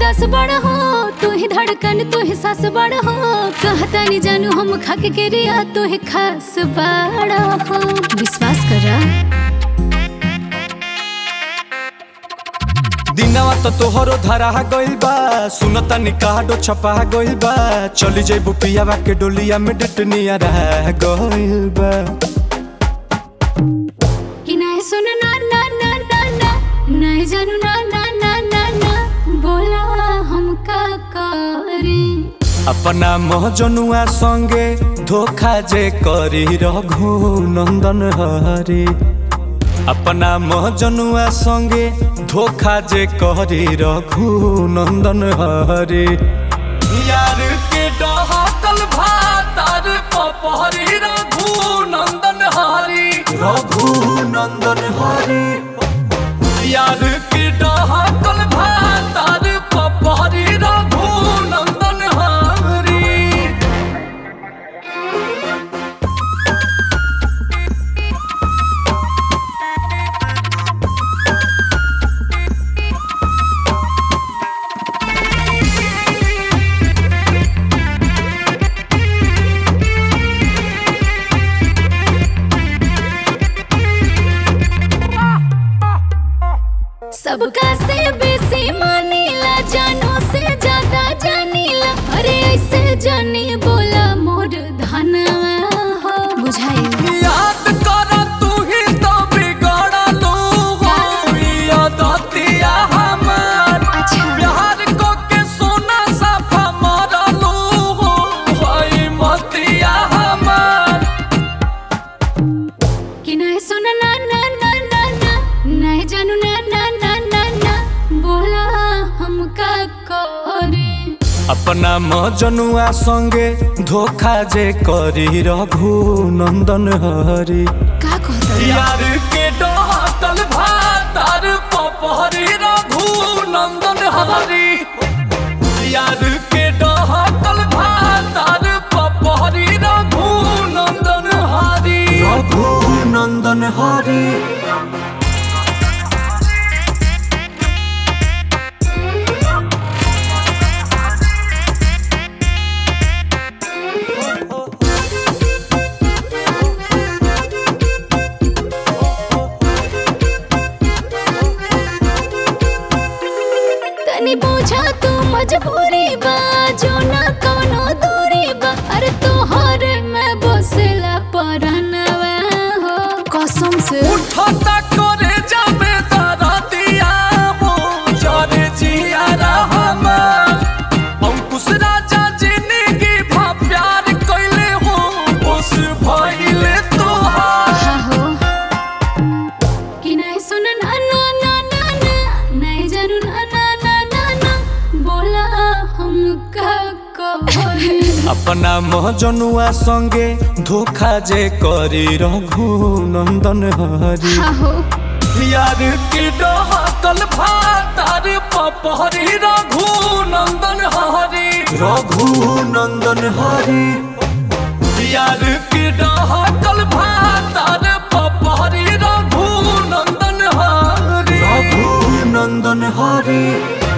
विकास बड़ हो तू ही धड़कन तू ही सास बड़ हो कहता नहीं जानू हम खाके के रिया तू ही खास बड़ हो विश्वास करा दिनवा तो तोहरो धरा गइल बा सुनता निकाडो छपा गइल बा चली जइबू पियावा के डोलिया में डटनिया रह गइल बा कि नहीं सुन ना ना ना ना ना नहीं जानू ना ना ना ना ना बोला हम का करी अपना महजनुआ संगे धोखा जे करी रघु नंदन हरे अपना महजनुआ संगे धोखा जे करी रघु नंदन हरे यार के डहकल भातार पपहरी रघु नंदन हरी रघु नंदन हरी यार के डहकल भातार पपहरी रघु नंदन हरी सबका से बेसी मानीला जानो से ज्यादा जानीला अरे ऐसे जानी बोला मोर धनवा हो बुझाई याद कर तू ही तो बिगड़लू हो यादतिया हमार अच्छा प्यार को के सोना साफा मरलू हो भाई मतिया हमार कि नहीं सुन ना ना ना ना ना नहीं जानू ना ना ना ना ना बोला हमका करे अपना मजनुआ संगे धोखा जे करी रघु नंदन हरी का कहता यार के डहकल भातार पपहरी रघु नंदन हरी यार के डहकल भातार पपहरी रघु नंदन हरी रघु नंदन हरी तनी पूछा तू मजबूरी बा जो ना कवनो दूरी बा अरे तोहर में बसेला परनवा हो कसम से उठता करे जाबे तारा दिया हो जरे जिया रहमान अंकुश राजा जिंदगी भा प्यार कइले हो उस भइले तोहार हा हो कि नहीं सुन ना ना ना ना ना नहीं जानू ना ना ना ना ना बोला हम का कहे अपना महजनुआ संगे धोखा जे करी रघु नंदन हरी हा हो यार की डहकल भातार पपहरी रघु नंदन हरी रघु नंदन हरी यार की डहकल भातार पपहरी रघु नंदन हरी रघु नंदन हरी